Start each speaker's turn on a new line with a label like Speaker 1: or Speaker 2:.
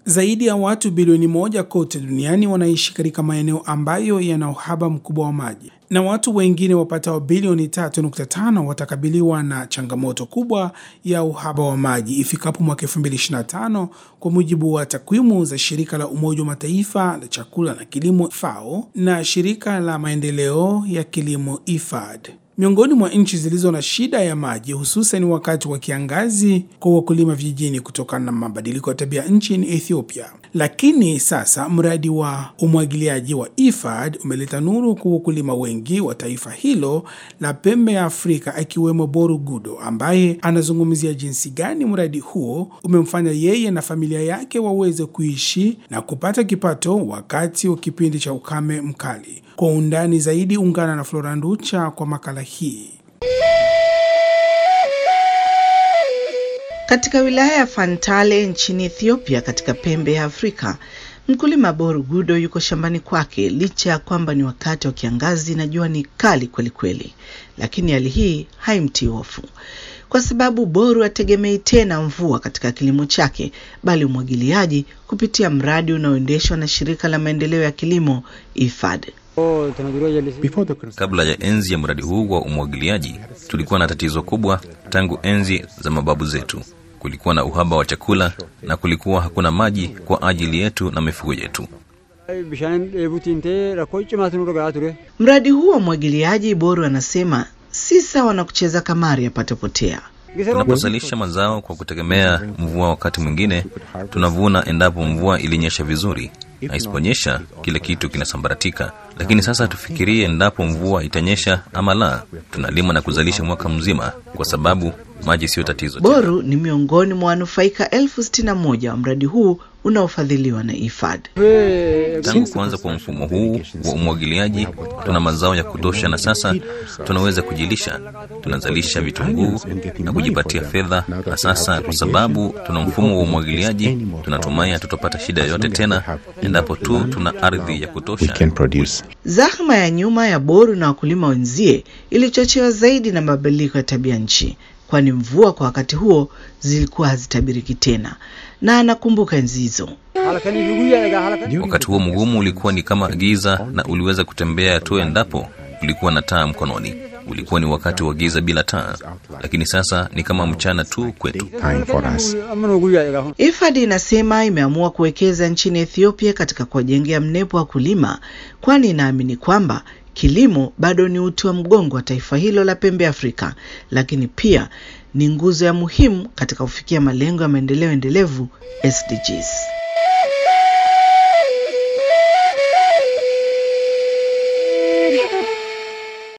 Speaker 1: Zaidi ya watu bilioni moja kote duniani wanaishi katika maeneo ambayo yana uhaba mkubwa wa maji na watu wengine wapatao bilioni 3.5 watakabiliwa na changamoto kubwa ya uhaba wa maji ifikapo mwaka 2025 kwa mujibu wa takwimu za shirika la Umoja wa Mataifa la chakula na kilimo FAO na shirika la maendeleo ya kilimo IFAD. Miongoni mwa nchi zilizo na shida ya maji hususan wakati wa kiangazi kwa wakulima vijijini kutokana na mabadiliko ya tabia nchi ni Ethiopia. Lakini sasa mradi wa umwagiliaji wa IFAD umeleta nuru kwa wakulima wengi wa taifa hilo la pembe ya Afrika, akiwemo Boru Gudo ambaye anazungumzia jinsi gani mradi huo umemfanya yeye na familia yake waweze kuishi na kupata kipato wakati wa kipindi cha ukame mkali. Kwa undani zaidi, ungana na Flora Nducha kwa makala hii.
Speaker 2: Katika wilaya ya Fantale nchini Ethiopia, katika pembe ya Afrika, mkulima Boru Gudo yuko shambani kwake licha ya kwamba ni wakati wa kiangazi na jua ni kali kweli kweli, lakini hali hii haimtii hofu kwa sababu Boru hategemei tena mvua katika kilimo chake, bali umwagiliaji kupitia mradi unaoendeshwa na shirika la maendeleo ya kilimo IFAD.
Speaker 3: Kabla ya enzi ya mradi huu wa umwagiliaji, tulikuwa na tatizo kubwa tangu enzi za mababu zetu. Kulikuwa na uhaba wa chakula na kulikuwa hakuna maji kwa ajili yetu na mifugo yetu.
Speaker 2: Mradi huu wa umwagiliaji, Boru anasema si sawa na kucheza kamari yapatapotea.
Speaker 3: Tunapozalisha mazao kwa kutegemea mvua, wakati mwingine tunavuna endapo mvua ilinyesha vizuri, na isiponyesha kile kitu kinasambaratika. Lakini sasa tufikirie endapo mvua itanyesha ama la, tunalima na kuzalisha mwaka mzima, kwa sababu maji siyo tatizo tena.
Speaker 2: Boru ni miongoni mwa wanufaika elfu sitini na moja wa mradi huu unaofadhiliwa na IFAD.
Speaker 3: Tangu kuanza kwa mfumo huu wa umwagiliaji, tuna mazao ya kutosha, na sasa tunaweza kujilisha. Tunazalisha vitunguu na kujipatia fedha, na sasa kwa sababu tuna mfumo wa umwagiliaji, tunatumai hatutapata shida yoyote tena endapo tu tuna ardhi ya kutosha.
Speaker 2: Zahma ya nyuma ya Boru na wakulima wenzie ilichochewa zaidi na mabadiliko ya tabia nchi, kwani mvua kwa wakati huo zilikuwa hazitabiriki tena, na anakumbuka enzi hizo.
Speaker 3: Wakati huo mgumu ulikuwa ni kama giza, na uliweza kutembea tu endapo ulikuwa na taa mkononi. Ulikuwa ni wakati wa giza bila taa, lakini sasa ni kama mchana tu kwetu.
Speaker 2: IFAD inasema imeamua kuwekeza nchini Ethiopia katika kuwajengea mnepo wa kulima, kwani inaamini kwamba kilimo bado ni uti wa mgongo wa taifa hilo la pembe Afrika, lakini pia ni nguzo ya muhimu katika kufikia malengo ya maendeleo endelevu SDGs.